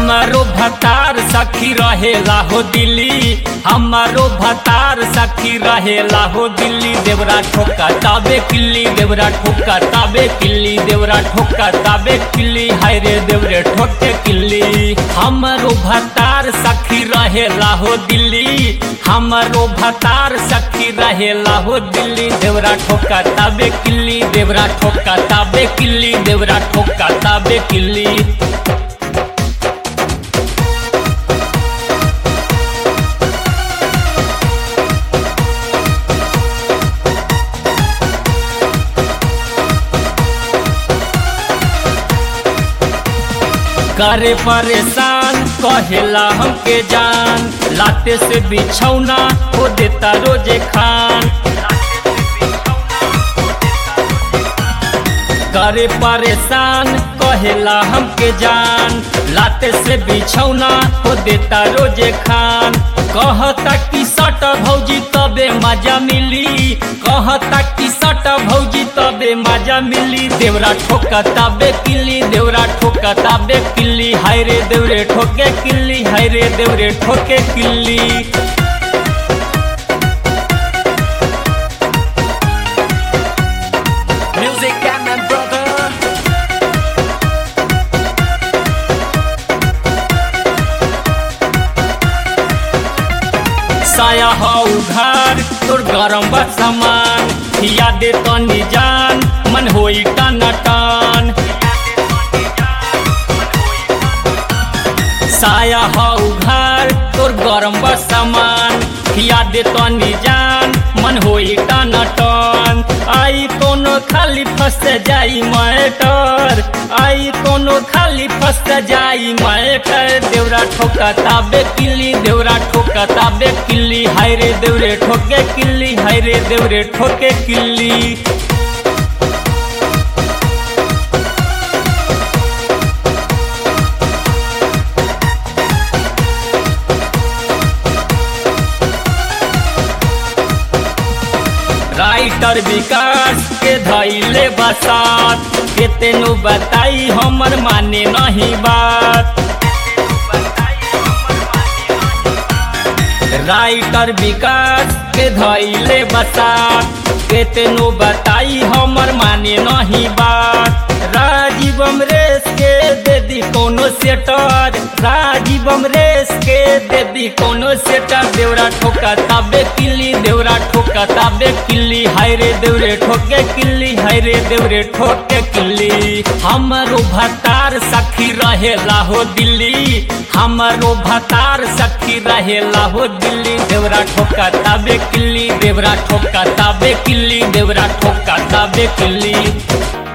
हमारो भतार सखी रहेला हो दिल्ली हमारो भतार सखी रहेला हो दिल्ली देवरा ठोका ताबे किल्ली देवरा ठोका ताबे किल्ली देवरा ठोका ताबे किल्ली हाय रे देवरे ठोके किल्ली हमारो भतार सखी रहेला हो दिल्ली हमारो भतार सखी रहेला हो दिल्ली देवरा ठोका ताबे किल्ली देवरा ठोका ताबे किल्ली देवरा ठोका ताबे किल्ली करे परेशान कहेला हमके जान लाते से बिछौना हो देता रोजे खान करे परेशान कहेला हमके जान लाते से बिछौना हो देता रोजे खान कहता कि सट भौजी तबे मजा मिली कहता कि सट भौजी तबे मजा मिली देवरा ठोका तबे किल्ली देवरा ठोका तबे किल्ली हाय रे देवरे ठोके किल्ली हाय रे देवरे ठोके किल्ली Music and my brother. साया हौ घर तोर गरम बा सामान खिया दे तनी जान मन होई टन टन साया हौ घर तोर गरम बा सामान खिया दे तनी जान मन होई टन टन आई कोनो खाली फंस जाई मैटर आई कोनो खाली फंस जाई मैटर देवरा ठोका ताबे किल्ली देवरा ठोका ताबे किल्ली हाय रे देवरे ठोके किल्ली हाय रे देवरे ठोके किल्ली राइटर विकास के धैले बसात केतेनो बताई हमर माने नहीं बात राइटर विकास के धैले बसात केतनो बताई हमर माने नहीं बात राजीव अमरेश के दे दी कोनो सेटर राजीव अमरेश के दे दी कोनो सेटर देवरा ठोका ताबे किल्ली देवरा ठोका ताबे किल्ली हाय रे देवरे ठोके किल्ली हाय रे देवरे ठोके किल्ली हमरो भतार सखी रहेला हो दिल्ली हमरो भतार सखी रहेला हो दिल्ली देवरा ठोका ताबे किल्ली देवरा ठोका ताबे किल्ली देवरा ठोका ताबे किल्ली